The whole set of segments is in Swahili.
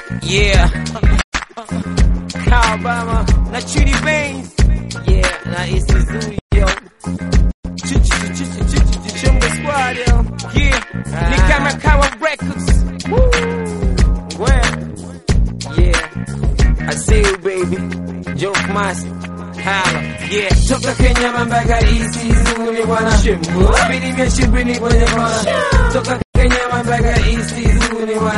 Yeah. Alabama na Chidi Baines. Yeah, na East Missouri, yo. Chumba Squad, yo. Yeah. Ni kama Kawa Records. Woo. Well. Yeah. I see you, baby. Joke Master. Hala. Yeah. Toka Kenya mpaka East Missouri, bwana. Bidi vya shibini kwenye kona. Toka Kenya mpaka East Missouri, bwana.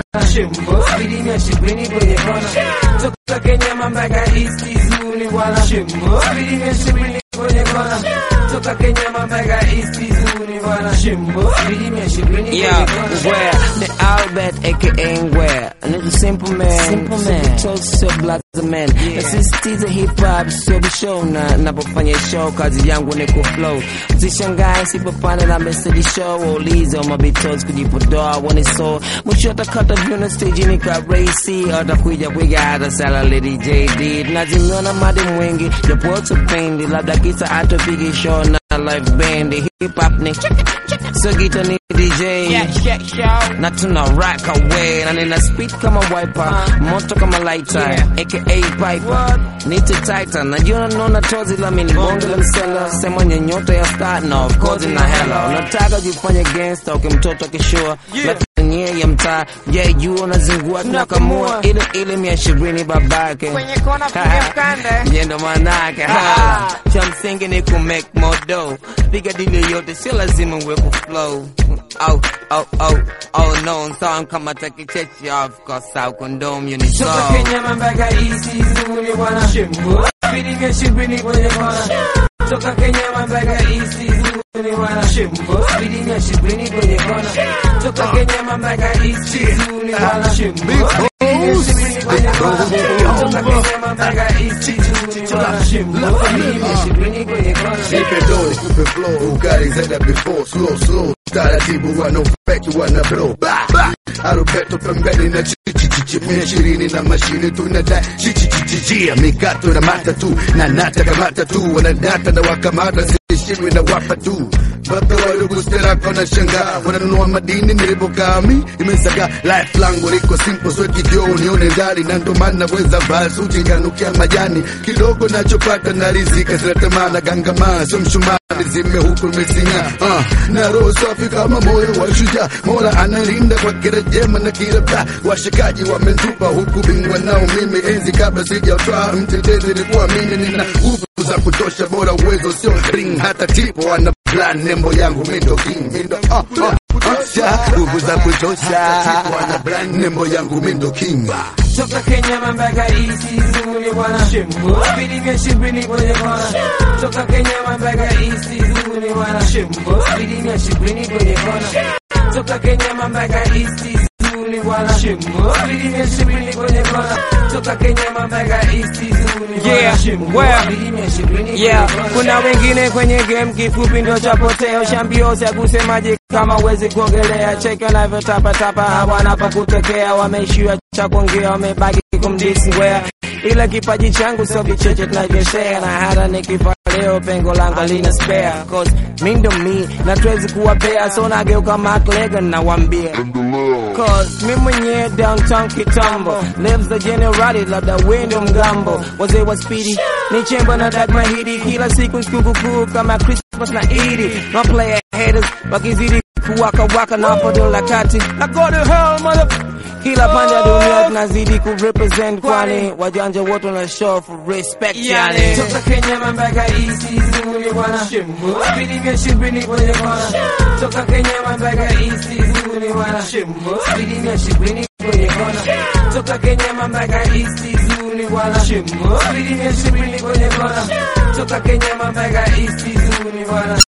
Bidi vya shibini kwenye kona. Toka Kenya mpaka East Missouri, bwana. Bidi vya shibini kwenye kona. Toka Kenya mpaka East Missouri, bwana. Bidi vya shibini kwenye Yeah, kona. where the Albert aka where a nigga simple man, Simple man. so so black as a man. Yeah. Nasisitiza hip hop sio show na napofanya show kazi yangu ni ku flow. Usishangae sipopanda na message show waulize mabitos kujipodoa wani so mwisho atakata vyuna stage ni ka racy atakuja kuiga hata sala lady JD nazimiona madi mwingi japo tupendi labda kisa atopigi show na live band hip hop ni so gita ni DJ Yeah, yeah, show. na tuna rock away na nina speed kama wiper moto kama lighter Yeah. aka piper nite titan najua naona tozi la mini bonge la msela sema nyota ya star na of course na hela unataka jifanye gangster ukimtoto akishua Yeah. lakini yeye ya mtaa je juu unazingua tunakamua ile ile mia ishirini babake Kwenye kona piga mkanda. Ndiye ndo manake ha. cha msingi ni ku make more dough piga dili yote sio lazima uwe ku flow oh oh oh oh no song kama takichechi of course au condom you need so Toka Kenya mpaka East Missouri, bwana. Bidi vya shibini kwenye kona. Toka Kenya mpaka East Missouri, bwana. Bidi vya shibini kwenye kona. Toka Kenya mpaka East Missouri, bwana. Bidi vya shibini kwenye kona. Toka Kenya mpaka East Missouri, bwana. Bidi vya shibini kwenye kona. Nipe dough, nikupe flow, ukali zaida before, slow slow, taratibu wana ufeki wana blow, ba ba, arubeto pembeni na chichi chichi, mia ishirini na mashine tunadai chichi chichi chia, mikato na matatu na nata kamata tu, wanadata na wakamata sishimwi na wapa tu Baba wadogo sterako na shanga wananunua madini nilipokami imesaga life langu liko simple sweat kidio nione ndani na ndo maana weza basi uchinganukia majani kidogo nachopata na rizika zinatamana gangama sio mshumaa nizime huku nimesinga uh, na roho safi kama moyo wa shujaa mola analinda kwa kila jema na kila baa washikaji wamentupa huku bingwa nao mimi enzi kabla sijatwaa mtetezi nilikuwa mimi nina nguvu za kutosha bora uwezo sio ring hata tipo ana plan nembo yangu mindo king mindo ah, ah, ah, nguvu za kutosha tipo ana plan nembo yangu mindo king Toka Kenya mpaka East Missouri, bwana. Bidi vya shibini kwenye kona. Toka Kenya mpaka East Missouri, bwana. Bidi vya shibini kwenye kona. Toka Kenya mpaka East Missouri, bwana. Bidi vya shibini kwenye kona. Toka Kenya mpaka East Missouri, bwana. Yeah, well, Bidi vya shibini kwenye Yeah, kona. kuna wengine kwenye game kifupi ndo chapoteo shambiosi akusemaje kama wezi kuongelea cheka navyotapatapa hawana pa kutokea wameishiwa cha kuongea wamebaki kumdisngwea ila kipaji changu sio vicheche tunavyoshea na hata nikifa leo pengo langu alina spare cause mi ndo mi na tuwezi kuwapea so nageuka maklega nawambia Cause mi mwenyewe downtown kitambo lives the generali labda wendo mgambo wazee wa spidi ni chemba na dag mahidi kila siku sikukuu kama Christmas na Idi no player haters wakizidi kuwaka waka na podo la kati na go to hell mother kila pande ya dunia tunazidi kurepresent kwani wajanja wote na show for respect yani Toka Kenya mpaka East Missouri, bwana. Bidi vya shibini kwenye kona. Toka Kenya mpaka East Missouri, bwana. Bidi vya shibini kwenye kona. Toka Kenya mpaka East Missouri, bwana. Bidi vya shibini kwenye kona. Toka Kenya mpaka East Missouri, bwana.